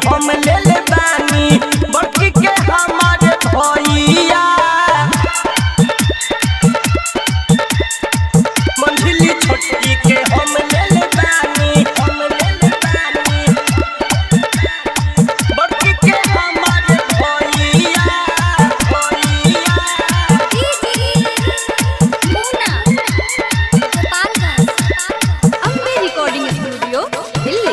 हम ले ले बानी बड़की के हमारे भैया मंझली छोटकी के हम ले ले बानी हम ले ले बानी बड़की के हमारे भैया भैया अम्बे रिकॉर्डिंग स्टूडियो दिल्ली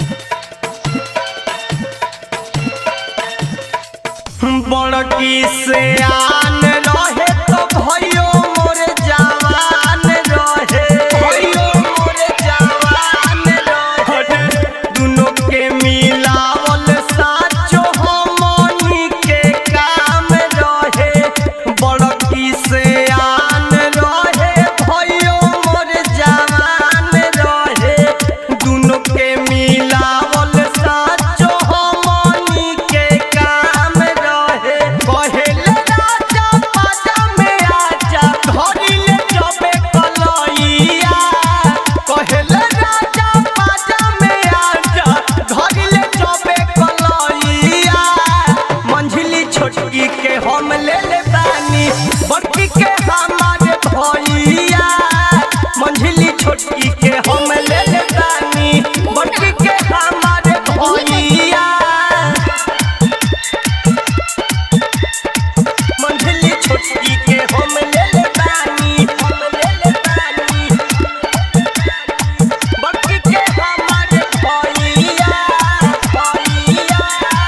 बड़की से आन रहे तो भयो मोर जवान रहे भयो मोर जवान रहे दुनों के मिलावल साचो हमनी के काम रहे बड़की से आन रहे भयो मोर जवान रहे दुनों के मिलावल साचो हमनी के काम रहे कहेले राजा पाजा में आजा धरिले जबे कलैया कहेले राजा पाजा में आजा धरिले जबे कलैया मंझली छोटकी के हम ले ले बानी बड़की के हमारे भैया मंझली छोटकी के हम ले ले बानी बड़की के हमारे भैया मंझली छोटकी के हम ले ले बानी हम ले ले बानी बड़की के हमारे भैया भैया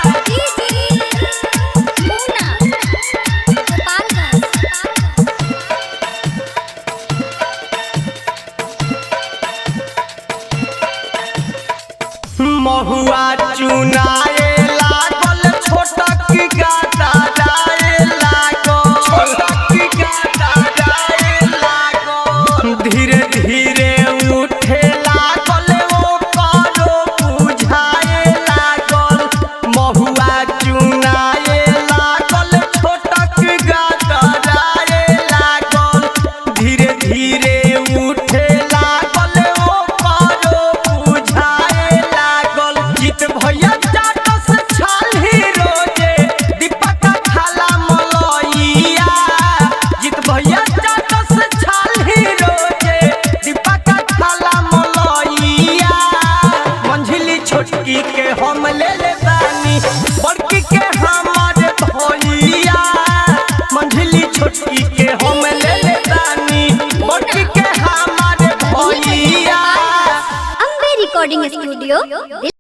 महुआ चुनाए लागल छोटक गाता जाए लागल छोटक गाता जाए लागल धीरे धीरे उठे लागल ओ करो बुझाए लागल महुआ चुनाए लागल छोटक गाता जाए लागल धीरे धीरे उठे लागल ओ करो बुझाए लागल जीत भैया चाटस छाली रोजे दीपक खाला मलैया जीत भैया चाटस छाली रोजे दीपक खाला मलैया मंझली छोटकी के हम ले ले बानी बड़की के हमारे भैया मंझली छोटकी के हम ले ले बानी बड़की के हमारे भैया अम्बे रिकॉर्डिंग स्टूडियो